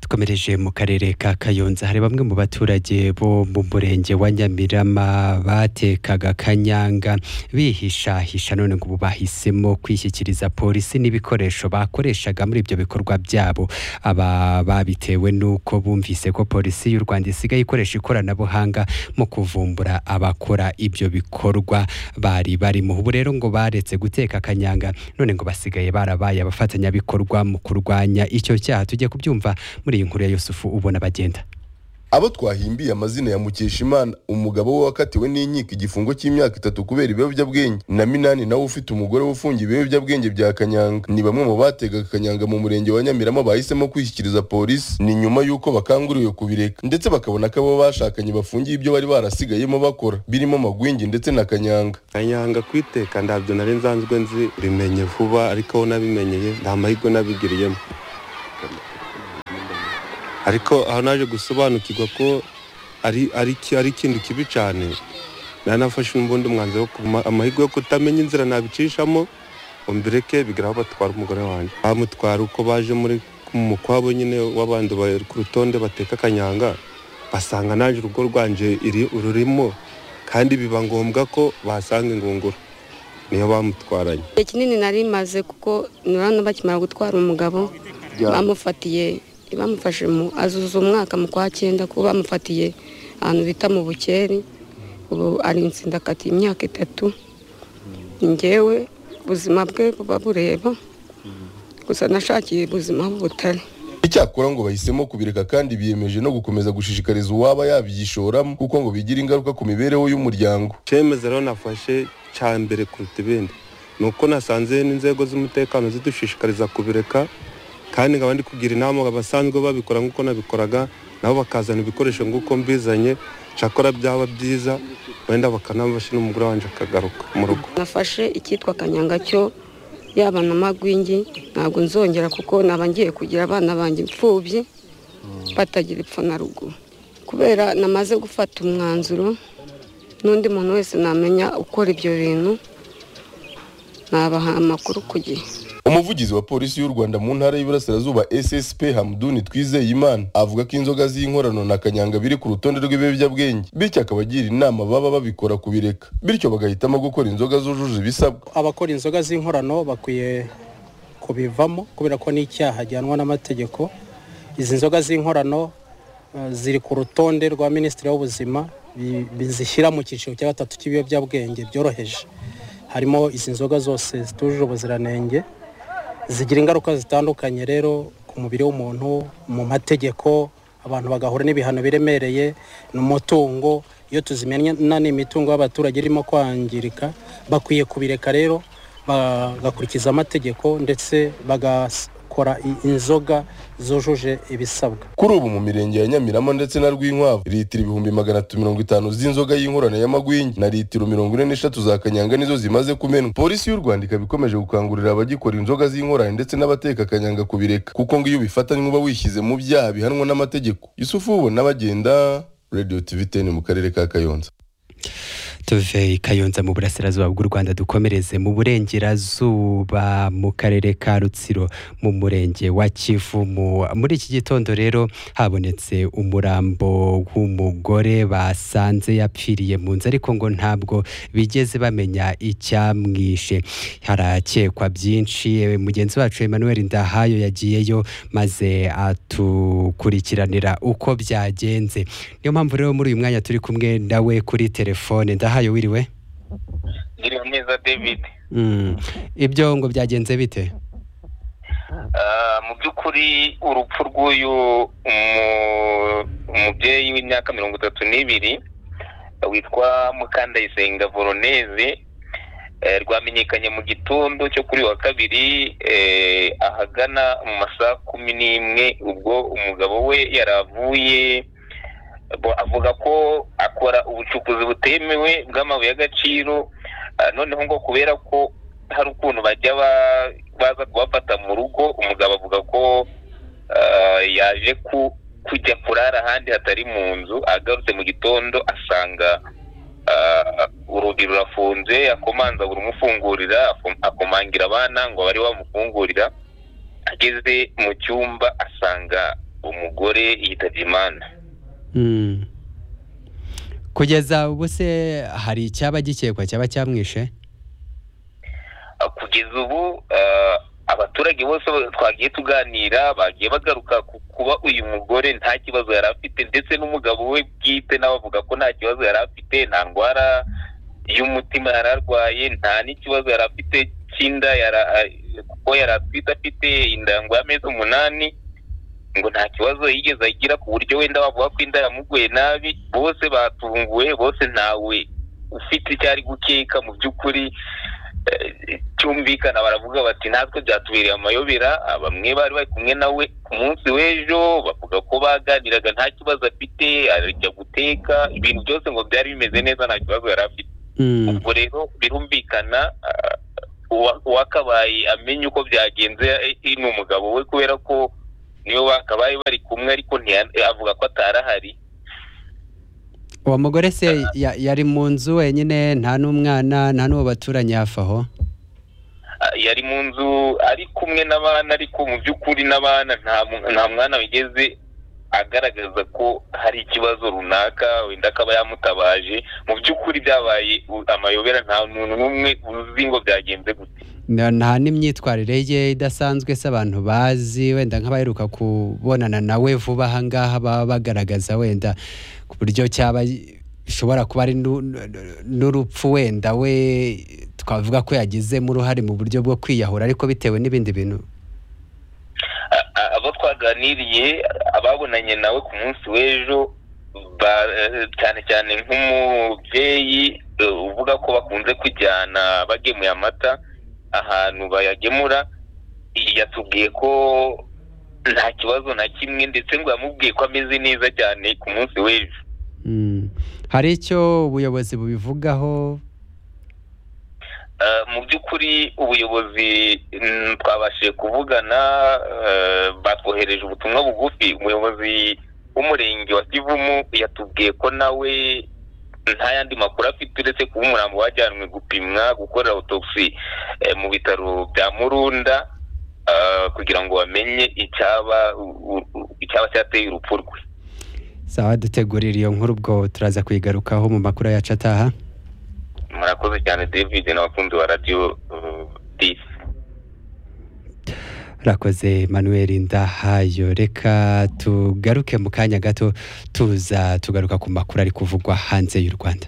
dukomereje mu karere ka kayonza hari bamwe mu baturage bo mu murenge wa nyamirama batekaga kanyanga bihishahisha none ngo ubu bahisemo kwishyikiriza polisi n'ibikoresho bakoreshaga muri ibyo bikorwa byabo aba babitewe n'uko bumvise ko polisi y'u rwanda isigaye ikoresha ikoranabuhanga mu kuvumbura abakora ibyo bikorwa bari barimo ubu rero ngo baretse guteka kanyanga none ngo basigaye barabaye abafatanyabikorwa mu kurwanya icyo cyaha tujye kubyumva muri iyi nkuru ya yusufu ubona bagenda abo twahimbiye amazina ya mukeshimana umugabo we wakatiwe n'inkiko igifungo cy'imyaka itatu kubera ibiyobyabwenge na minani nawe ufite umugore we ufungiye ibiyobyabwenge bya kanyanga ni bamwe mu bategaga kanyanga mu murenge wa nyamirama bahisemo kwishyikiriza polisi ni nyuma y'uko bakanguriwe kubireka ndetse bakabona ko abo bashakanye bafungiye ibyo bari barasigayemo bakora birimo amagwingi ndetse na kanyanga kanyanga kwiteka ntabyo nari nsanzwe nzi bimenye vuba ariko aho nabimenyeye nta mahirwe nabigiriyemo ariko aho naje gusobanukirwa ko ari ari ikintu kibi cyane nafashe n'ubundi umwanzuro amahirwe yo kutamenya inzira nabicishamo mbireke bigera aho batwara umugore wanjye bamutwara uko baje muri mu kwabo nyine w'abandi bari ku rutonde bateka akanyanga basanga naje urugo rwanjye rurimo kandi biba ngombwa ko basanga ingunguru niyo bamutwaranye igihe kinini nari maze kuko nurana bakimara gutwara umugabo bamufatiye bamufashe mu azuza umwaka mu kwa cyenda kuba bamufatiye ahantu bita mu bukeri ubu ari insindakati imyaka itatu ngewe ubuzima bwe buba bureba gusa nashakiye ubuzima butari icyakora ngo bahisemo kubireka kandi biyemeje no gukomeza gushishikariza uwaba yabigishoramo kuko ngo bigira ingaruka ku mibereho y'umuryango icyemezo rero nafashe cya mbere kuruta ibindi ni uko nasanze n'inzego z'umutekano zidushishikariza kubireka kandi nkaba ndi kugira inama abasanzwe babikora nk'uko nabikoraga nabo bakazana ibikoresho nk'uko mbizanye cyakora byaba byiza wenda bakanabafasha n'umugore wanjye akagaruka mu rugo nafashe icyitwa kanyanga cyo yaba na magwingi ntabwo nzongera kuko naba ngiye kugira abana banjye imfubyi batagira ipfa na ruguru kubera namaze gufata umwanzuro n'undi muntu wese namenya ukora ibyo bintu nabaha amakuru ku gihe umuvugizi wa polisi y'u rwanda mu ntara y'iburasirazuba ssp hamduni twizeyimana avuga ko inzoga z'inkorano na kanyanga biri ku rutonde rw'ibiyobyabwenge bityo akaba agira inama baba babikora kubireka bityo bagahitamo gukora inzoga zujuje ibisabwa abakora inzoga z'inkorano bakwiye kubivamo kubera ko n'icyaha ajyanwa n'amategeko izi nzoga z'inkorano ziri ku rutonde rwa minisitiri w'ubuzima zishyira mu cyiciro cya gatatu cy'ibiyobyabwenge byoroheje harimo izi nzoga zose zitujuje ubuziranenge zigira ingaruka zitandukanye rero ku mubiri w'umuntu mu mategeko abantu bagahura n'ibihano biremereye n'umutungo iyo tuzimena n'imitungo y'abaturage irimo kwangirika bakwiye kubireka rero bagakurikiza amategeko ndetse bagakora inzoga zujuje ibisabwa kuri ubu mu mirenge ya nyamirama ndetse na rwinkwavu litiro ibihumbi magana atatu mirongo itanu z'inzoga y'inkorano y'amagwingi na litiro mirongo ine n'eshatu za kanyanga nizo zimaze kumenwa polisi y'u rwanda ikaba ikomeje gukangurira abagikora inzoga z'inkorano ndetse n'abateka akanyanga kubireka kuko ngo iyo ubifatanywe uba wishyize mu byaha bihanwa n'amategeko yusufu ubona bagenda radiyo tivi teni mu karere ka kayonza tuve i kayonza mu burasirazuba bw'u rwanda dukomereze mu burengerazuba mu karere ka rutsiro mu murenge wa kivumu muri iki gitondo rero habonetse umurambo w'umugore basanze yapfiriye mu nzu ariko ngo ntabwo bigeze bamenya icyamwishe harakekwa byinshi mugenzi wacu Emmanuel ndahayo yagiyeyo maze atukurikiranira uko byagenze niyo mpamvu rero muri uyu mwanya turi kumwe nawe kuri telefone ndahayo hayo wiriwe ngiriwe neza david ibyo ngo byagenze bite mu by'ukuri urupfu rw'uyu umubyeyi w'imyaka mirongo itatu n'ibiri witwa mukandayisenga voroneze rwamenyekanye mu gitondo cyo kuri wa kabiri ahagana mu masaha kumi n'imwe ubwo umugabo we yaravuye avuga ko akora ubucukuzi butemewe bw'amabuye y'agaciro noneho ngo kubera ko hari ukuntu bajya baza kubafata mu rugo umugabo avuga ko yaje kujya kurara ahandi hatari mu nzu agarutse mu gitondo asanga urugi rurafunze akomanza urumufungurira akomangira abana ngo bari bamufungurira ageze mu cyumba asanga umugore yitabye imana kugeza ubu se hari icyaba gikekwa cyaba cyamwishe kugeza ubu eh, abaturage bose twagiye tuganira bagiye bagaruka ku kuba uyu mugore nta kibazo yari afite ndetse n'umugabo we bwite nawe avuga ko nta kibazo yari afite nta ndwara y'umutima yari arwaye nta n'ikibazo yari afite cy'inda yara- eh, kuko yari atwite afite inda ngo y'amezi umunani ngo nta kibazo yigeze agira ku buryo wenda bavuga ko inda yamuguye nabi bose batunguwe bose ntawe ufite icyo ari gukeka mu by'ukuri eh, cyumvikana baravuga bati natwe byatubereye amayobera ah, bamwe bari bari kumwe nawe ku munsi w'ejo bavuga ko baganiraga nta kibazo afite arajya guteka ibintu byose ngo byari bimeze neza nta kibazo yari afite Mm, ubwo rero birumvikana ah, uwa- uwakabaye amenye uko byagenze eh, ni umugabo we kubera ko niwe wakabaye bari kumwe ariko ntiya- eh, avuga ko atarahari uwo mugore se ya- yari mu nzu wenyine nta n'umwana nta n'uwo baturanye hafi aho Ah, yari mu nzu ari kumwe n'abana ariko mu by'ukuri n'abana nta mu- nta mwana wigeze agaragaza ko hari ikibazo runaka wenda akaba yamutabaje mu by'ukuri byabaye u- amayobera nta muntu n'umwe uzi ngo byagenze gute Na- nta n'imyitwarire ye idasanzwe se abantu bazi wenda nk'abaheruka kubonana nawe vuba aha ngaha baba bagaragaza wenda ku buryo cyaba ishobora kuba ari n'u- n'u- n'urupfu wenda we twavuga ko yagizemo uruhare mu buryo bwo kwiyahura ariko bitewe n'ibindi bintu A- a- abo twaganiriye ababonanye nawe ku munsi w'ejo ba- eh, cyane cyane nk'umubyeyi eh, uvuga ko bakunze kujyana bagemuye amata ahantu bayagemura iyi yatubwiye ko nta kibazo na kimwe ndetse ngo yamubwiye ko ameze neza cyane ku munsi w'ejo Mm. hari icyo ubuyobozi bubivugaho Eh, mu by'ukuri ubuyobozi mm, twabashije kuvugana eh, batwohereje ubutumwa bugufi umuyobozi w'umurenge wa kivumu yatubwiye ko nawe nta yandi makuru afite uretse kuba umurambo wajyanwe gupimwa gukorera autopsy eh, mu bitaro bya murunda eh, kugira ngo bamenye icyaba u- u- icyaba cyateye urupfu rwe sawa dutegurira iyo nkuru ubwo turaza kuyigarukaho mu makuru yacu ataha murakoze cyane david n'abakunzi ba radiyo eh, disi rakoze manuel ndahayo reka tugaruke mu kanya gato tuza tugaruka ku makuru ari kuvugwa hanze y'u rwanda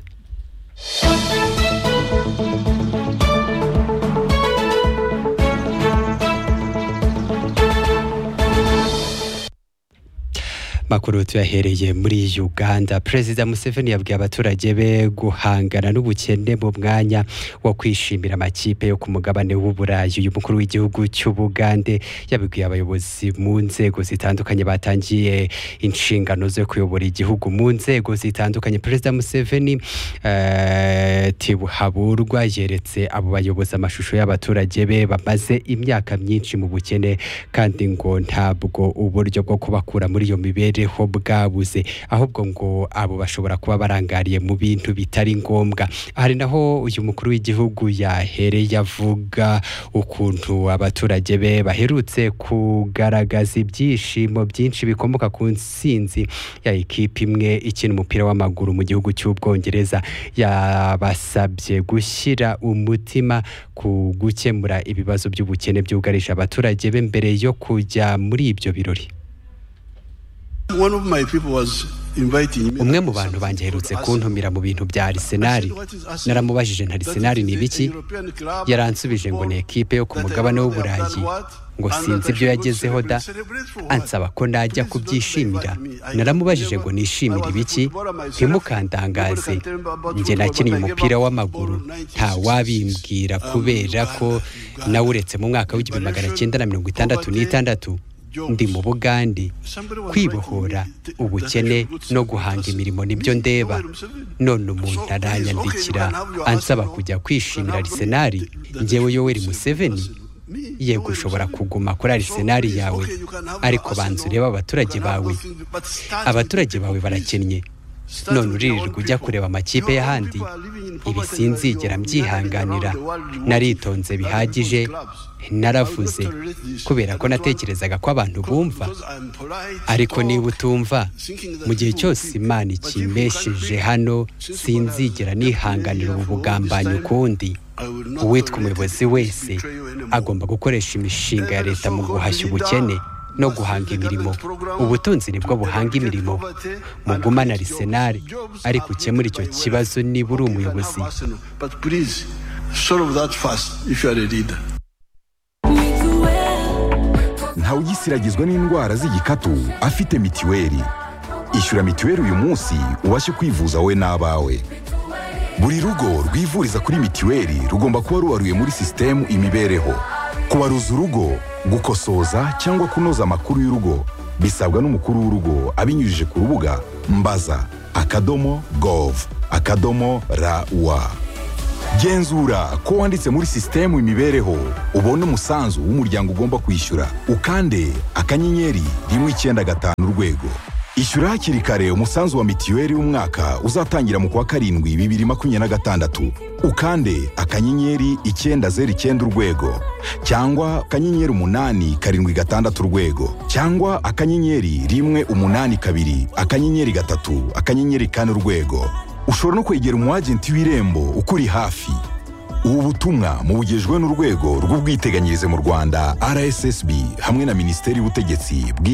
makuru tuyahereye muri uganda perezida museveni yabwiye abaturage be guhangana n'ubukene mu mwanya wo kwishimira amakipe yo ku mugabane w'uburayi uyu mukuru w'igihugu cy'ubugande yabibwiye abayobozi mu nzego zitandukanye batangiye inshingano zo kuyobora igihugu mu nzego zitandukanye perezida museveni eh, tibuhaburwa yeretse abo bayobozi amashusho y'abaturage be bamaze imyaka myinshi mu bukene kandi ngo ntabwo uburyo bwo kubakura muri iyo mibereho bwabuze ahubwo ngo abo bashobora kuba barangariye mu bintu bitari ngombwa hari naho uyu mukuru w'igihugu yahereye avuga ukuntu abaturage be baherutse kugaragaza ibyishimo byinshi bikomoka ku nsinzi ya ikipe imwe ikina umupira w'amaguru mu gihugu cy'ubwongereza yabasabye gushyira umutima ku gukemura ibibazo by'ubukene byugarije abaturage be mbere yo kujya muri ibyo birori One of my people was inviting me. umwe mu bantu banjye aherutse kuntumira mu bintu bya arisenali naramubajije nta arisenali ni ibiki yaransubije ngo ni ekipe yo ku mugabane w'uburayi ngo sinzi ibyo yagezeho da ansaba ko najya kubyishimira naramubajije ngo nishimire ibiki ntimukandangaze njye nakinnye umupira w'amaguru nta wabimbwira kubera ko nawe uretse mu mwaka w'igihumbi magana cyenda na mirongo itandatu n'itandatu ndi mu bugande kwibohora ubukene no guhanga imirimo nibyo ndeba none umuntu aranyandikira ansaba kujya kwishimira arisenali njyewe yoweri museveni yego ushobora kuguma kuri arisenali yawe ariko banza urebe abaturage bawe abaturage bawe barakennye none uririrwa ujya kureba amakipe y'ahandi ibi sinzigera mbyihanganira naritonze bihagije naravuze kubera ko natekerezaga ko abantu bumva ariko niba utumva mu gihe cyose imana ikimbesheje hano sinzigera nihanganira ubu bugambanyi ukundi uwitwa umuyobozi wese agomba gukoresha imishinga ya leta mu guhashya ubukene no guhanga imirimo ubutunzi nibwo buhanga imirimo mugumane arisenali ariko ukemura icyo kibazo niba uri umuyobozi ntawugisiragizwa n'indwara z'igikatu afite mitiweli ishyura mitiweli uyu munsi ubashe kwivuza wowe n'abawe buri rugo rwivuriza kuri mitiweli rugomba kuba rubaruye muri sisitemu imibereho kubaruza urugo gukosoza cyangwa kunoza amakuru y'urugo bisabwa n'umukuru w'urugo abinyujije ku rubuga mbaza akadomo gov akadomo rawa genzura ko wanditse muri sisitemu imibereho ubone umusanzu w'umuryango ugomba kwishyura ukande akanyenyeri rimwe icyenda gatanu urwego ishyura hakiri kare umusanzu wa mitiweli w'umwaka uzatangira mu kwa karindwi bibiri makumyabiri na gatandatu ukande akanyenyeri icyenda zeru icyenda urwego cyangwa akanyenyeri umunani karindwi gatandatu urwego cyangwa akanyenyeri rimwe umunani kabiri akanyenyeri gatatu akanyenyeri kane urwego ushobora no kwegera umu agenti w'irembo ukuri hafi ubu butumwa mubugejwe n'urwego rw'ubwiteganyirize mu rwanda rssb hamwe na minisiteri y'ubutegetsi bwi-